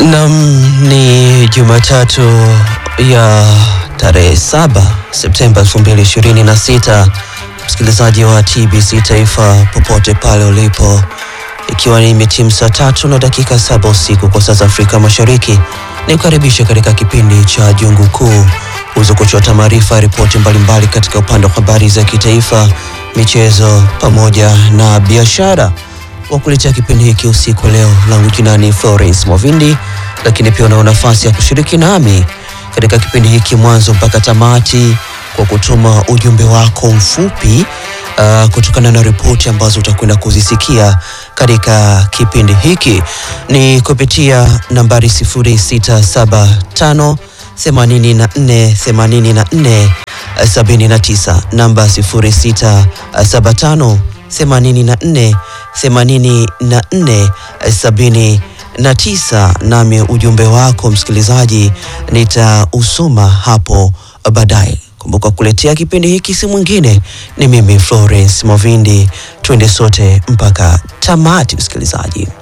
Nam, ni Jumatatu ya tarehe 7 Septemba 2026, msikilizaji wa TBC Taifa popote pale ulipo, ikiwa ni imetimu saa tatu na dakika saba usiku kwa saa za Afrika Mashariki, ni kukaribisha katika kipindi cha Jungu Kuu uweze kuchota maarifa, ripoti mbalimbali katika upande wa habari za kitaifa, michezo pamoja na biashara wa kuletea kipindi hiki usiku wa leo. Langu jina ni Florence Mwavindi, lakini pia unao nafasi ya kushiriki nami katika kipindi hiki mwanzo mpaka tamati kwa kutuma ujumbe wako mfupi uh, kutokana na ripoti ambazo utakwenda kuzisikia katika kipindi hiki ni kupitia nambari 0675 84 84 79 namba 0675 84 84 79, nami ujumbe wako msikilizaji nitausoma hapo baadaye. Kumbuka kuletea kipindi hiki si mwingine ni mimi Florence Movindi. Twende sote mpaka tamati, msikilizaji.